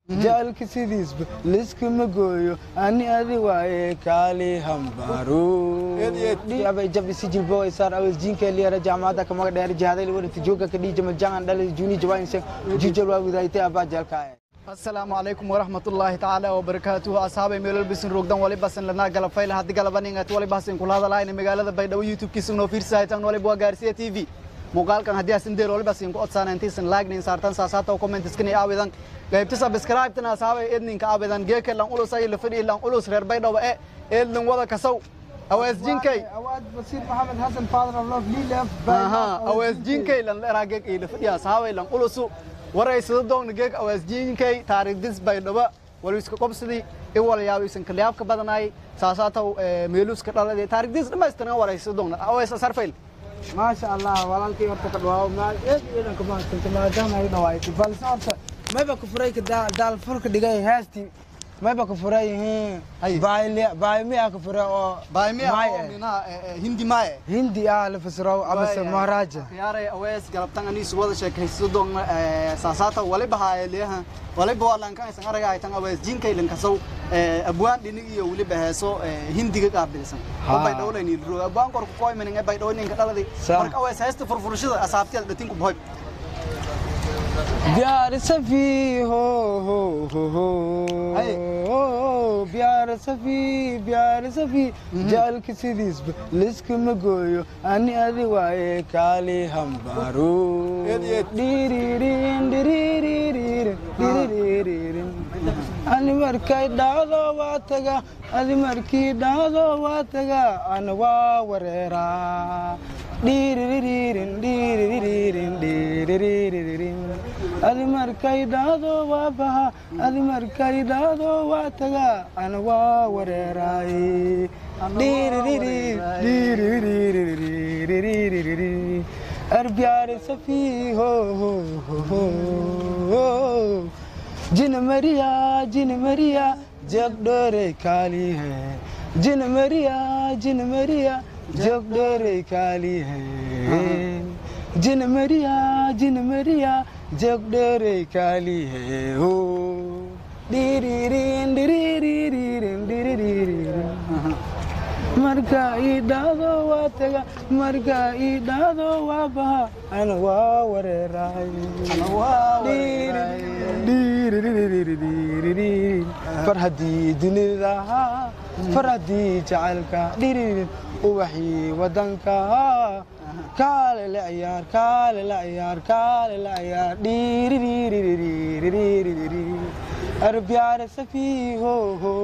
jaalka sidiisba liskama gooyo ani adi waaye kaali hambaro jab isi jilbo isaar awes jinka liyara jaamacada kamaga dheer jihadayl wadata jooga kadhii jama jangan dhalay juni jawainse jijal waa widaaytay abaa jaalkaaye asalaamu calaykum waraxmatullaahi tacaala wabarakaatuhu asxaabay meelol bisin rogdan walibasan lanaa galafayla haddi galabaningat walibasin kulahadalaayna magaalada baydhabo youtube-kiisa noo fiirsahaytan waliba waa gaarsiya t v muuqaalkan haddii asin deer walibasin ku odsaana intiisan laagnin saartan saasaata commentiskani aawidan qaybta subscribe-tan asxaabay edninka aawidan geeka lan ulus ay lafadhi lan ulus reer baydhabo e eedlan wada kasow awees jinkay awaad basiir maxamed xasan father of love lilaf aha awees jinkay lan leraa geeg ay lafadhi asxaabay lan ulusu waraysada doogna geeg awees jinkay taariikhdis baydhabo waliska qobsadii iwalayaabisan kalyaabka badanaay saasaataw meeluuska dhalade taariikhdis dhammaystiran waraysada doogna awees asarfayl maasha allah walaalkay horta ka dhawaawo maal eed iidan ka mahadsanta maadaama ay dhawaaytay balse horta mayba ka furay ka daal furka dhigay heestii mayba ka furay Ay. baaymiyaa ka furay oo baaymiya maay oo eh. minaha hindi maaye hindi ah la fasiro amase maharaaja khiyaaray awees galabtan aniisu wada sheekaysto doogna saasaata waliba haaeleeha waliba waa lankanaysan araga haytan awees jinkay lankasow abwaan dhinig iyo weliba heeso hindiga qaabilsan Ha. oo baydhowlayni abwaan korku koymanin ee baydhowninka dhaladi Sa- marka awees heesta furfurashada asaabtiyada dhatinku bohoy प्यार सफी हो हो हो हो Hey. हो प्यार सफी प्यार सफी जाल किसी दिस लिस्क में गोयो अनि अदि वाए काले हम बारो Ed, ed. डिरिरिन डिरिरिरिन डिरिरिरिन ani markay dhacdo waa taga adi markii dhacdo waa taga ana waa wareeraa dhiiriririn dhiiriririn dhiiriririn adi markay dhacdo waa baha adi markay dhacdo waa taga ana waa wareeraay dhiiriririn dhiiriririn ar प्यारे सफी हो हो हो हो जिन मरिया जिन मरिया जब डोरे काली है जिन मरिया जिन मरिया जब डोरे काली है जिन मरिया जिन मरिया जब डोरे काली है हो डिरिरिन डिरिरिरिन डिरिरिरिन marka ii dhacdo waa taga marka ii dhacdo waa baha ana waa wareeraay far haddii dunida far haddii jacaylka dhiririn ubaxii wadanka kaale la ciyaar kaale la ciyaar kaale la ciyaar dhiririririririririri ar प्यार सफी हो हो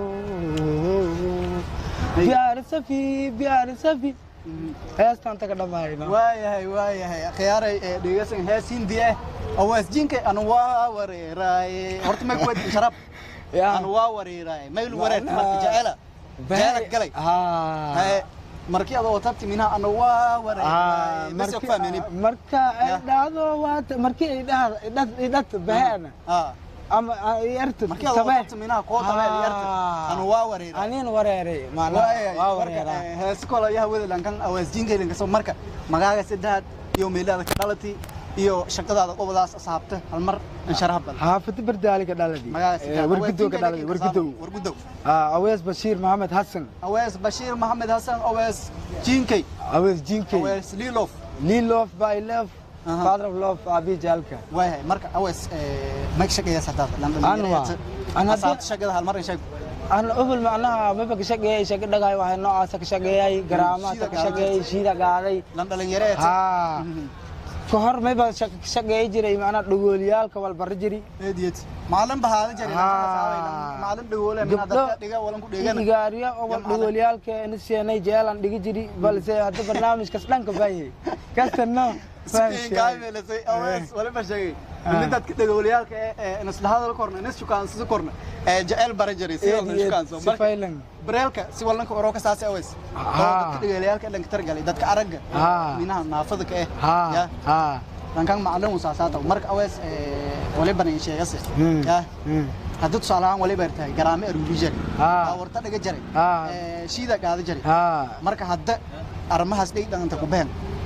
प्यार सफी प्यार Safi heestaan taga dhammaayna waayahay waayahay khiyaaray dhegeysan hees hindi ah awees jinkay anu waa wareeraaye horta may kuwadi sharab anu waa wareeraaye mayl wareerta marka jecela jecela galay Haye, markii adoo tabti minha anu waa wareeraaye bas ku fahmeyni marka ay Ya. dhacdo waa markii ay dhacdo baheena ah ama ay arto markii adoo tabti minha koo tabeel yarta anu waa wareeraaye anin wareeray maana waayahay waa marka wareeraa eh, hees kolo yaha wada lankan awees jinkay lankaso marka magaaga saddexaad iyo meelaada ka dhalati iyo shaqadaada qobadaas asaabta hal mar insharaha bal xaafada bardaaliga dhaladi magaaga saddexaad wargudow ka dhaladi wargudow wargudow awees bashiir maxamed xasan awees bashiir maxamed hasan awees jinkay awees jinkey awees lilof lilof by love Aha. father of love abi jaalka waayahay marka awees mag shaqeeya sadaad Anwa. An hadda- asaabta shaqada hal mar in sheeg ana ubul macnaha maba ka shaqeeyay shaqa dhagaay waxay noocaasa ka shaqeeyay garaamaasa ka shaqeeyay shiida qaaday lan dhalinyaro haa ka hor mayba shaqa ka shaqeey jiray macnaha dhagoolyaalka walbara jiri eediyad maalin bahaada jari Ah. maalin dhagoole mina Gabdho- dadka dhiga walan ku dheegana igaariya oo wal Jamcada. dhagoolyaalka ina seenay jeelan dhigi jiri balse hadda barnaamijkas dhanka baayay kastana gaaymeelasay awees waliba sheegay ini dadka dhagooliyaalka ee inaslahadal korna inas shukaansiso korna ee jecel bara jiray si walna shukaanso marka sifaylan bareelka si wallanka oroo ka saasay awees oo Ah. dadka dhagooliyaalka dhanka targalay dadka aragga Ah. minaha naafada ka eh haa ya haa dhankan macalin usaasaata marka awees waliba nin sheegase Hmm. ya Hmm. haddii tusaale ahaan waliba tahay garaame aruuri jari Ah. warta dhaga jaray Ah. ee, shiida qaada jaray haa marka hadda arrimahaas dhig dhaqanta ku behen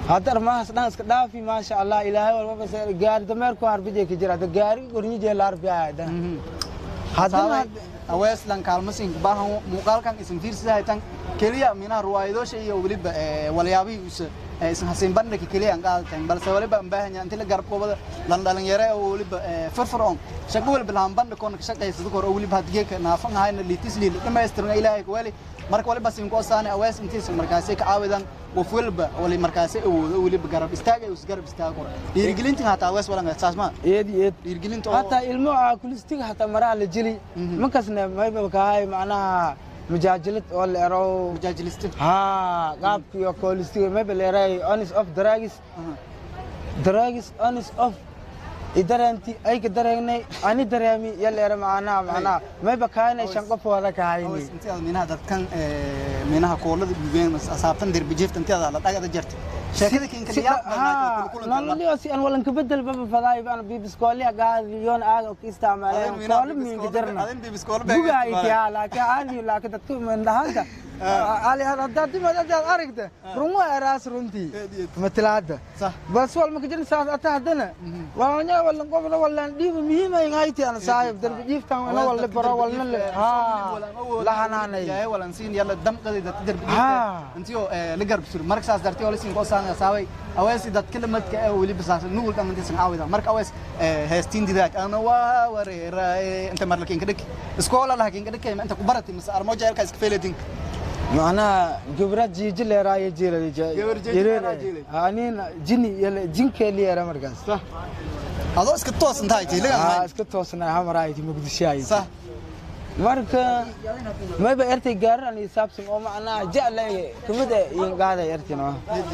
hadda armahaas dhan iska dhaafi maasha allah ilaahay walbaba se- gaari dameerku harbijay ka jira hadda gaari gornyijee la arbiyaa haddana haddana aweeslan kaalmasin baahan muuqaalkan isin fiirsahaytan keliya minaha ruwaayadoosha iyo weliba eh, walyaabihii isa eh, isin hasiin bandhigka keliya aan qaadatan balse waliba aan baahan yahay inti la garab goobada lan dhalinyare oo weliba eh, firfircoon shaqo waliba lahan bandhigkoona ka shaqaysada kor oo weliba hadgeeka naafan ahayna liitis liil dhammaystiran ilaahay ka weli marka waliba siin ku osaane awees intiisa markaasay ka caawidan qof waliba wali markaasay awoodo weliba garab istaag ay is garab istaag kor dhiirigelintin hataa awees walan saas ma eed iyo eed dhiirigelinta oo hataa ilmo aa kulistiga hataa maraa la jeli markasna mayba kahay macnaha mujaajilad oo la ero mujaajilista ha qaabkiyo koolistiga mayba la eray onis of dragis dragis onis of idareenti ayka dareegnay ani dareemi ya la era macnaha macnaha mayba kahanay shan qof wada kahayni intiada minaha dadkan minaha koolada gubeen asaabtan derbijiifta intiada la dhagada jirta sheekada kinka nololio si an walanka bedel baba fadaay baan bibiskooliya gaadiyoon aaga ka isticmaaleen koolo minga jarna bugaa itiyaa laakiin aadi laakiin dadka mindhahaanta ali haddaad dimad adaad aragta runwa eraas runtii matilaada Sax. bas wal maka jirin saas ata haddana walanya walan qofna walan dhiiba muhiima ingayti ana saayib darbi jiiftan ina walna baro walna le ha la hanaanay ilaahay walan siin yalla damqadi dad derbijiifta Ah. intiyo la garb sur marka saas dartay wala siin qoosaan saaway aweesi dad kala madka ee wali basaas nuul dhamantii san caawida marka awees heestiin didaag ana waa wareeray inta mar lakin kadhik iskoola lakin kadhik inta ku barati mas armo jeelka iska feeladin macnaha gabrad jiiji leeraayo jiilay Gabar jiiji leeraa jiilay. anin jini yala jinkee liyeera markaas adoo iska toosan tahay Aa, jiiligan iska toosnaa hamarayti muqdishaay sax marka mayba ertay gaaran iyo saabsan oo macnaha jeclay kamid ah iyo qaaday ertino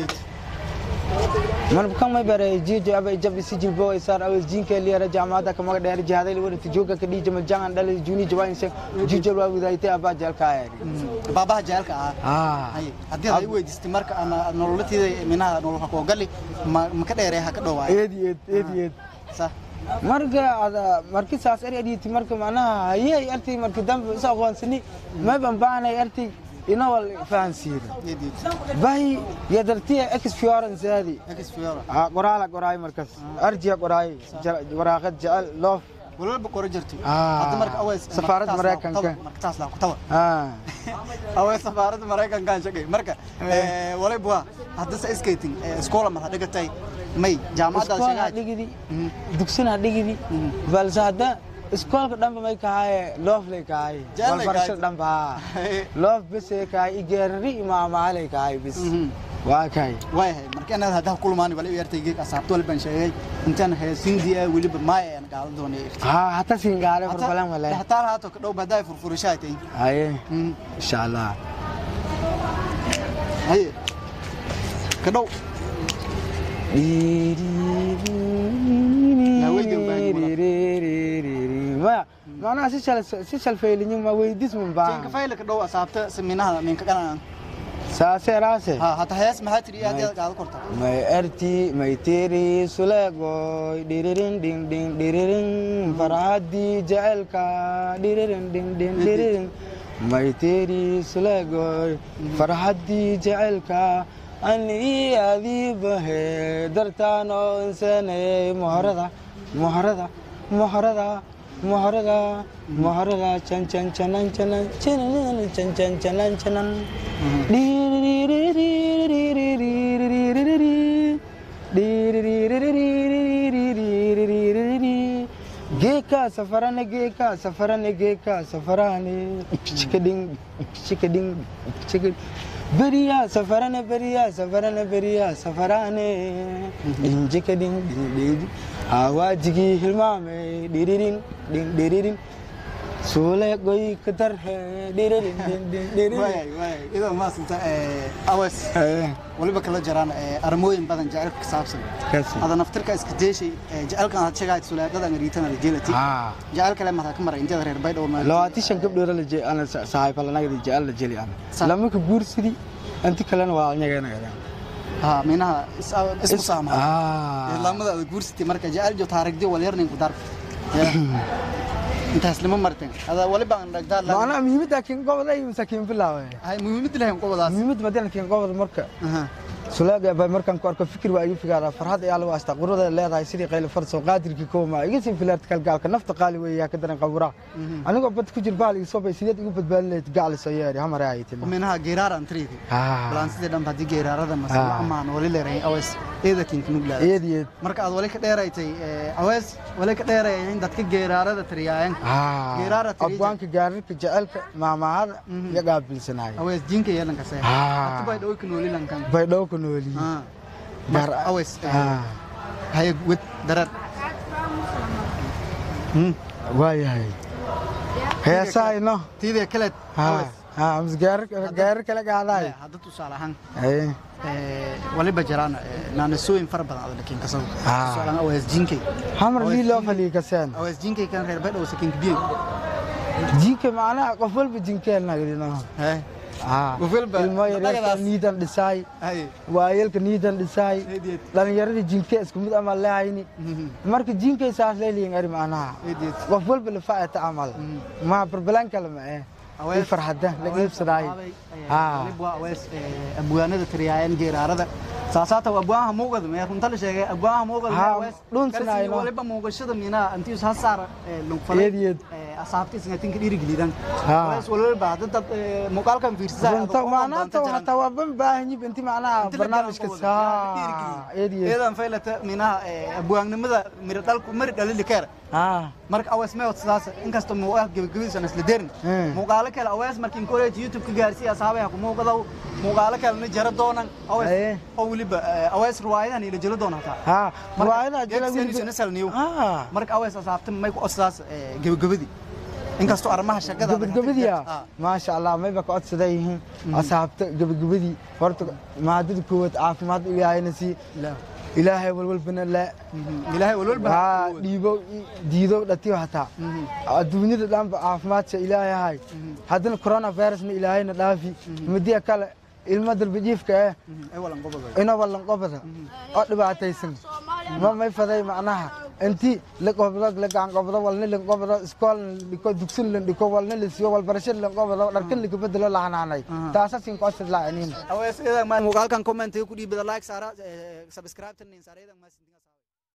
man kan may bare jijo aba jab isi jilbo isar aw jinka liara jamada kama dheer jihadai wada tijoga ka dhija majangan dal juni jaba inse jijo wa widaayte aba jalka ay baabaha jeelka ah ah Hay, haddii ay weydiistay marka ana nololatiida minaha nolol koo gali ma ma ka dheeree ha ka dhowaayo eed eed eed eed sax marka ada marki saas er editi marka macnaha hayay arti marki dambe is aqoonsani may ban baanay arti ina wal fahansiira yadiid bahi yadartiya experience hadi exfiora ah qoraala qoraay markas arjiya qoraay waraaqad jecel loof walba qoro jirtay Ah, hadda marka awees safaaradda marka taas laa ku Mareykanka. tabar, marka taas laa ku tabar ah awees safaaradda maraykankaan shaqay marka eh, waliba waa hadda sa skating iskoola mar ha dhigatay may jaamacadda iskool ha shaqaa dhigidi dugsin ha dhigidi balse hadda iskoolka dhanba may kahaye loof lay kahaye Jecel lay walbarashada kahaye. dhanba ha loof besay kahaye igeerari imaamaalay kahaye bis waa kahay waayahay marka inaad hadda kulmaani wali yartaygeeg asaabto wali baan sheegay intaan heesindiya weliba maaya aan qaadan doonay ha hata singaale farbalan wale hataa haato ka dhow badaa furfurashaa tay haye insha allah haye ka dhow maya macnaha si shal si shalfaylinyin ma weydis mun tinka baa fayla ka dhow asaabta seminaha minka qanan saase raase ha hata hees maxaa tiri aad aad qaado korta may erti may tiri suleegoy dhiririn ding ding dhiririn farxaddii jecelka dhiririn ding ding dhiririn may tiri suleegoy farxaddii jecelka ani adiibahe dartaanoo insanayay mohorada mohorada mohorada mohorada mohorada can can canan canan canan can can canan canan geeka safarane geeka safarane geeka safarane chikading chikading chikad beriya safarane beriya safarane beriya safarane injikading ding hawajigi hilmame diririn ding diririn suule goy kadar he diririn ding ding diririn waayay waayay idoo maasanta awas Eh, waliba kala jiraan armooyin badan jecelka ka saabsan kasi hada naftirka iska jeeshay jecelkan aad sheegayd suleedada ngariitana la jeelati ah jecel kale mataa ka maray inteeda reer baydhowr ma labaatan shan gabdhoora la je- ana sa- saaxiibalanagada jecel la jeli ana Sa- lamaka guursidi inti kalena waa nyageenagada ha minaha is- isku saamaha ah islaamada aad guursatay marka jecel jo taarigdi wal yarnin ku dar intaas lama marteen hada waliba aan dhagdaa la macnaha muhiimadda kiin goboda iyo masakiin bilaawe hay muhiimad lahayn qobadaas muhiimad madana kiin goboda marka aha sulaaga baa markaan ku arko fikir waa igu figaara farxad ayaa lagu astaa qurada leedahay sidii qayl farso qaadirkii kooma iga sii filaarta kalgaalka nafta qaali weeyaa ka daran qawra anigoo bad ku jir baal igu soo bay sideed igu badbaadin lahayd gacal soo yeeri hamar ay tin minaha geeraar aan tiriidi ah balaan sidii dhan hadii geeraarada mas Ah. amaan wali leeray awees eeda kinka nuglaada eediyeed marka aad wali ka dheeraytay awees wali ka dheerayay in dadka geeraarada tiriyaayeen ah Geeraara tiriija. abwaanka gaarirka jecelka maamahada Mhm. iyo qaabilsanaay awees jinka yeelan kase Ah. hatu bay dhawi ka nooli lankan bay dhow ku nooli Ah. gaar Marka awees ah haye wed darar Hmm. waayahay heesaa ino tiidee kaleed ah awees ah mas gaarir gaarir kale gaadaay hadda tusaale ahaan ay ee, waliba jiraan ee, naanasooyin fara badan aad lakin kasaw Ah. tusaale ahaan awees jinkay hamar Awees lii loo jinka- faliyi kaseen awees jinkay kan reer baydhaw sakinka biyo jinka macnaha qof walba jinkeenna yidhino hee ah Qof walba ilmo yaryarka dhaqadaas. niidan dhisaay haye waayelka niidan dhisaay eedeed dhallinyaradii jinke isku mid ama leehayni marka jinkay saas leeliyin ari macnaha eedeed qof walba lafaacata camal ma barbalaan kale ma eh i farxada la iibsadaay Ah. abwaanada tiriyaayeen geeraarada saasaata abwaanaha muuqada mee runta la sheegay abwaanaha muuqada Ha, awees dhunsanayno. waliba muuqashada mina intii has saara Eedyed. asaabtiisna tinka dhiirigelidan Ha. awees waliba hadda dad ee, muuqaalkan fiirsadaa runta macnaha hataa waa ban baahanyi inti macnaha barnaamijka saa eediye eedan faylata minaha abwaannimada mira dhalku mari dhalili keer ah marka awees may sidaas inkastoo muuqaal gebagabadiisan isla derin Hmm. muuqaalo kale awees markiin koreej youtube ka gaarsiiya asaabaha ku muuqadaw muuqaalo kalena jara doonan Aye. awees oo weliba eh, awees riwaayadan ila jelo doona hataa ha riwaayada jira geegsianiyo ah marka awees asaabta may ku sidaas eh, gebagabadii inkastoo arrimaha shaqada gabagabadiya maasha allah mayba ka codsaday yihiin asxaabta gabagabadii horta maadada koowaad caafimaad ilaahayna sii ilaahay walwalbana la ilaahay walwalba haa dhiibo diido dhatiyo hataa adduunyada dhanba caafimaadka ilaahay ahay haddana coronavirusna ilaahayna dhaafi midiya kale ilmo dalbajiifka eh ay walan goboda inoo ballan qobada oo dhibaataysan ma may faday macnaha inti laqobdo lagacan qobdo walna lanqobdo iskoolna dhiko dugsin lan dhiko walna lasiyo walbarasho lanqobdo dharkan lakabedelo lahanaanay taasa sin kocod laaciniin awees idan muuqaalkan comment ku dhiibada like saara subscribe tan saara idan ma